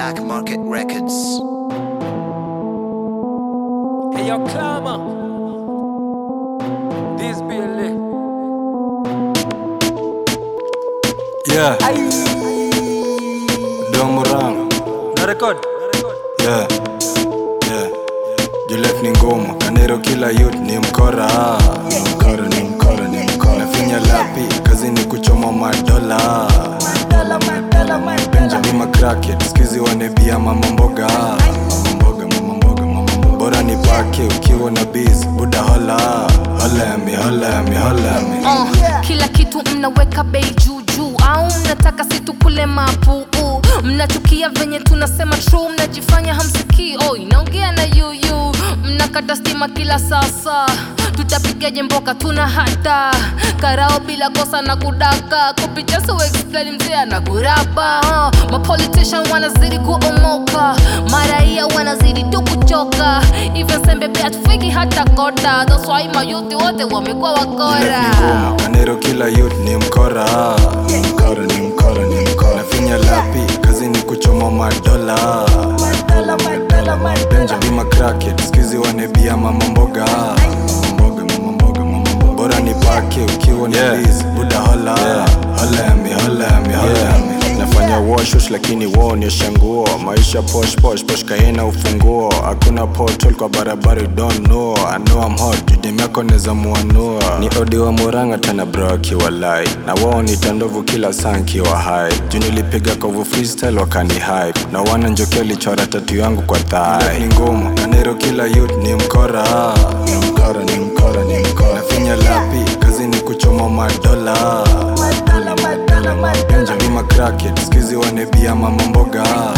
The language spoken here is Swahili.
Black Market Records. Hey, yo, Clama. This be a lit. Yeah, Domurang. Na record. Yeah, yeah. Juliet ni ngumu, Kanero kila youth ni mkora. Ni mkora, ni mkora, ni mkora. Nafinya lapi, kazi ni kuchoma madola. Benjamin McCracket, skizi wanebia mama mboga. Mama mboga, mama mboga, mama mboga. Bora ni pake ukiwa na biz, buda hola. Hola ya mi, hola ya mi, hola ya mi. Uh, kila kitu mnaweka bei juu juu au mnataka situkule mapuu mnachukia venye tunasema true mnajifanya hamsikii oh, inaongea na yuyu mnakata stima kila sasa tutapigaje mboka tuna hata karao bila kosa na kudaka kupicha so explain mzee na kurapa uh, mapolitician wanazidi kuomoka maraia wanazidi tu kuchoka even sembe pia tufiki hata kota that's why mayuthi wote wamekuwa wakora Juliet ni ngumu, Kanero kila youth ni mkora. Ni mkora, ni mkora, ni mkora. Nafinya lapi, kazi ni kuchoma madola. Benjamin McCracket, skizi wanebia mama mboga. Mama mboga, mama mboga, mama mboga. Bora ni pake ukiwa na Yeah. biz, buda hola. Hola ya mi, hola ya mi, hola ya mi. nafanya washush lakini waonyesha nguo maisha posh posh posh kaina ufunguo hakuna portal kwa barabara you don't know I know I'm hot judem yako neza muanua ni odi wa muranga tena bro akiwa lai na wao ni tandovu kila saa nkiwa hai juu nilipiga kovu freestyle wakani hype na wana njoki alichora tatu yangu kwa Juliet thai ni ngumu, Kanero kila youth ni mkora. Ni mkora, ni mkora, ni mkora. Nafinya lapi, kazi ni kuchoma madola. Benjamin McCracket, skizi wanebia mama mboga.